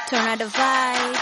Tornado Vibes.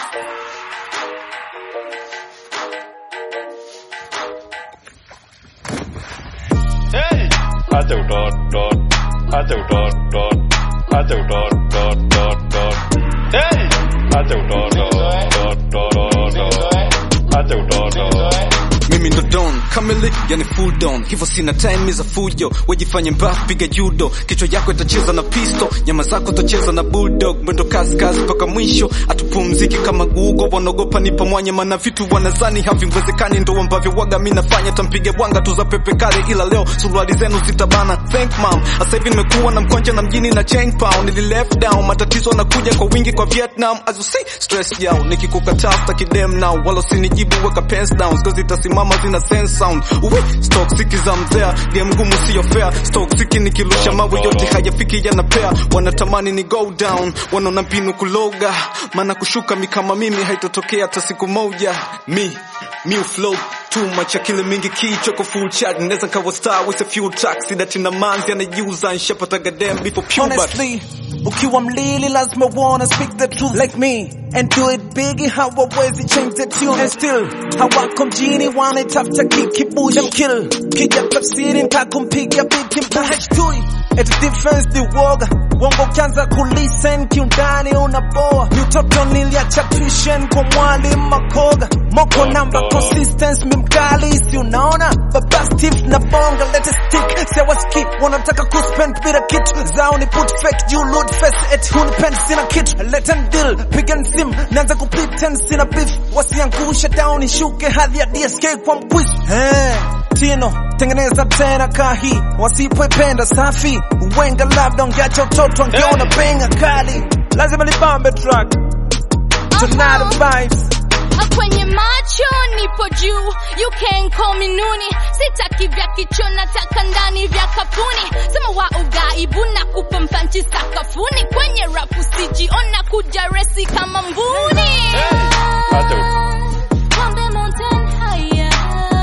Hey! Acha udot dot. Acha udot dot. Acha udot dot dot dot. Hey! Acha udot dot dot dot dot dot. Acha udot dot. mimi ndo don kamili yani full don hivyo sina time za fujo wejifanye mbafu piga judo kichwa yako itacheza na pisto nyama zako tacheza na bulldog mwendo kazi kazi mpaka mwisho atupumziki kama gugo wanaogopa nipa mwanya mana vitu wanazani haviwezekani ndo ambavyo waga mi nafanya tampiga bwanga tu za pepe kale ila leo suruali zenu zitabana thank mom sasa hivi nimekuwa na mkwanja na mjini na chain pound nili left down matatizo yanakuja kwa wingi kwa Vietnam as you see stress yao nikikukataa staki dem now wala usinijibu weka pants down skills zitasimama zina sense sound uwe stock siki za mzea game ngumu sio fair stock siki nikirusha mawe yote hayafiki yanapea wanatamani ni go down wanaona mbinu kuloga maana kushuka mi kama mimi haitotokea hata siku moja mi mi flow too much akili mingi kichwa kwa full chat naweza kawa star with a few tracks that in a manzi anajiuza nshapata goddamn before puberty Honestly, ukiwa mlili lazima wanna speak the truth like me and do it big hawawezi change the tune and still hawako mjini wanatafuta kikibush them kill kija tafsiri ntakumpiga biti mbush It's defense the woga Wongo ukianza kulisten kiundani unaboa Ni utoto niliacha tuition kwa mwalimu makoga Moko namba consistency mimkali si unaona Baba Steve na bonga let it stick Sewa skip wanataka kuspend bila kitu Zao ni put fake you load face et hunipend sina kitu Let them deal piga sim Naanza kupretend sina beef Wasiangushe down ishuke hadhi ya DSK kwa mkwizu hey. Tino, tengeneza tena kahi wasipoipenda safi uwenga labda ungeacha utoto angeona penga kali lazima libambe track Tornado vibes Kwenye macho nipo juu, you can call me nuni. Sitaki vya kicho, nataka ndani vya kapuni. Sema wa ugaibu na kupa mpanchi sakafuni. Kwenye rap usijiona kuja resi kama mbuni. Acha Kambe mountain higher.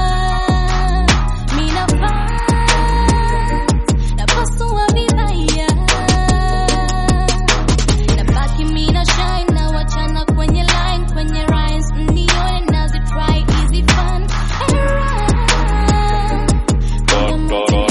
Mina fight, napasua vibaya. Nabaki mina shine na wachana kwenye line kwenye rhymes mnione nazi try easy fun and run dot dot dot.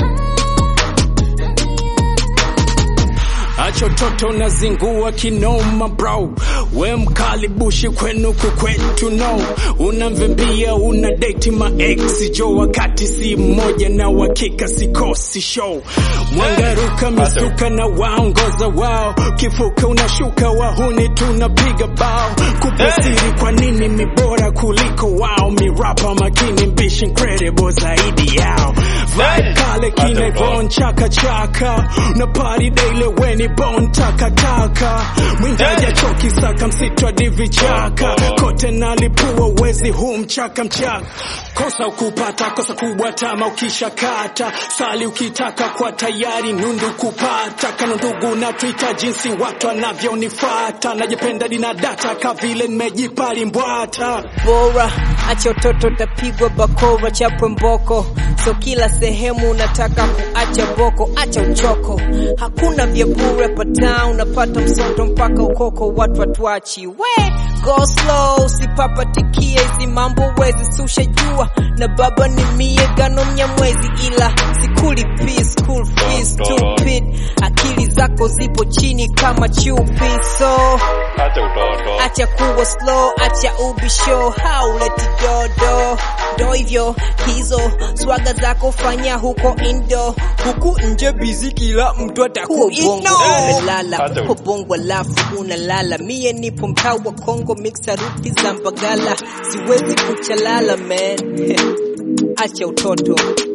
Acha utoto unazingua kinoma bro, we mkali bushi kwenu kukwetu no, unamvimbia una date ma ex jo, wakati si mmoja na wakika sikosi show, mwangaruka misuka na waongoza wao, kifuka unashuka wahuni tunapiga bao, kupasiri kwa nini mi bora kuliko wao, mirapa makini mbishi incredible zaidi yao, vibe kale kina Von chaka chaka na party daily weni bon taka taka mwindaja choki saka msitwa divi chaka kote nalipua wezi huu mchaka mchaka kosa ukupata kosa kubwa tama ukisha kata sali ukitaka kwa tayari nundu kupata kano ndugu na twitter jinsi watu wanavyonifata najipenda dina data kavile nimejipali mbwata bora acha utoto utapigwa bakora chapwe mboko so kila sehemu unataka kuacha boko acha uchoko hakuna vya bure pata unapata msoto mpaka ukoko watu watuachi we go slow usipapatikie hizi mambo wezi sushajua na baba ni mie gano mnyamwezi ila sikulipi school fees stupid akili zako zipo chini kama chupi so Acha udot dot. acha kuwa slow, acha ubisho, hauleti dodo. Ndo hivyo hizo swaga zako fanya huko indo, huku nje bizi kila mtu atakuino. Umelala Acha uko bongo alafu unalala, mie nipo mtaa wa Kongo, mixa ruti za Mbagala, siwezi kuchalala man acha utoto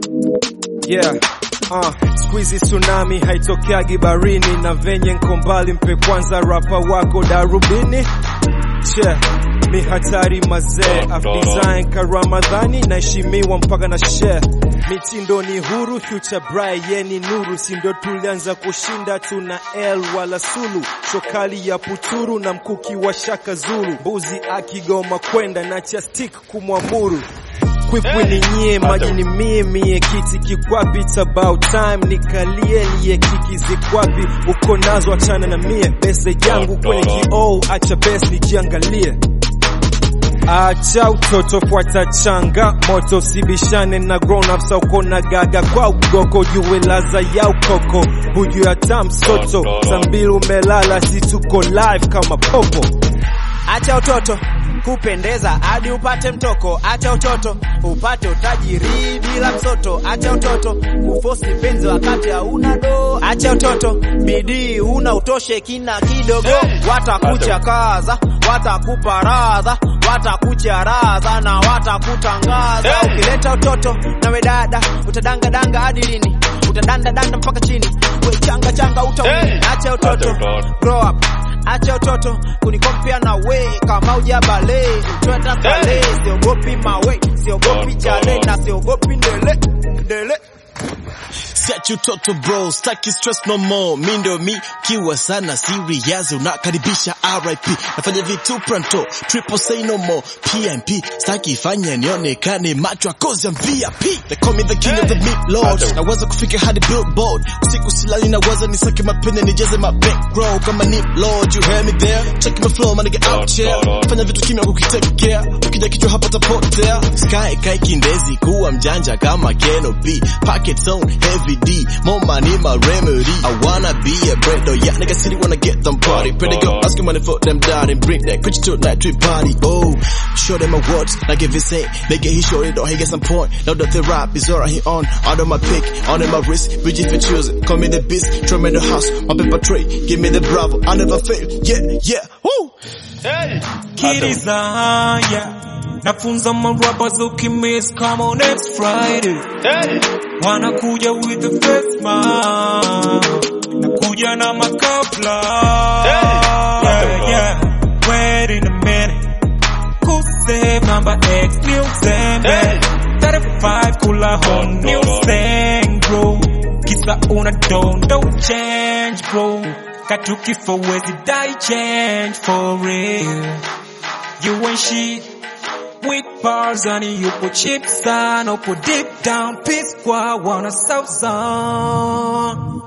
yeah Uh, squeezy tsunami haitokeagi barini na venye nko mbali mpe kwanza rapa wako darubini che mi hatari mazee af design ka ramadhani naheshimiwa mpaka na share mitindo ni huru future bright yeni nuru si ndio tulianza kushinda tuna l wala sulu shokali ya puturu na mkuki wa shaka zulu mbuzi akigoma kwenda na cha stick kumwamuru kwikwi ni nyie maji ni mie mie kiti kikwapi it's about time nikalie liye kiki zikwapi uko nazo achana na mie bese yangu kwenye kioo acha besi nijiangalie Acha utoto fuata changa moto sibishane na grown ups uko na gaga kwa ugoko jue laza ya ukoko buju ya tam soto sambili umelala si tuko live kama popo Acha utoto kupendeza hadi upate mtoko, acha utoto upate utajiri bila msoto, acha utoto kufosi penzi wakati hauna do, acha utoto bidii una utoshe kina kidogo, watakuchakaza watakuparaza watakucharaza na watakutangaza. Ukileta utoto nawe dada utadangadanga hadi lini? Utadandadanda mpaka chini, we changa changa utaumia. Hey! Acha utoto Acha utoto. grow up acha utoto kunikompea na we kama uja bale twenda kale Hey! siogopi mawe siogopi jale na siogopi ndele ndele Siachi utoto bro, staki stress no more. Mi ndio mi kiwa sana serious, unakaribisha RIP. Nafanya vitu pronto, triple say no more. PMP staki fanya nionekane macho akozi ya VIP. They call me the king of the meat lord. Naweza kufika hadi billboard. Usiku silali naweza nisake mapene nijaze ma bankroll kama ni lord. You hear me there? Check my flow, man, get out here. Fanya vitu kimya kukitake care. Ukija kichwa hapa tapotea. Sky kai kindezi kuwa mjanja kama Keno B. Pockets on heavy D. More money, my remedy. I wanna be a bread though. Yeah, nigga city wanna get them party. Pretty girl asking money for them daddy. Bring that bitch to a night trip party. Oh, show them my words. Like if it's ain't, nigga, he show it or he get some point. Now that the rap is alright, he on. Out of my pick, on in my wrist. Bridget for choosing. Call me the beast. Throw me the house. My paper tray. Give me the bravo. I never fail. Yeah, yeah. Woo! Hey! Kiriza haya nafunza marappers ukimiss come on next Friday Hey! wanakuja with the face mask nakuja na makapla yeah, yeah. wait in a minute Who save number X new zembe Hey! 35 kula hon new thing bro kisa una don don't change bro katuki for wezi die change for real you ain't shit with bars and yupo cheap sana upo deep down peace kwa wana south zone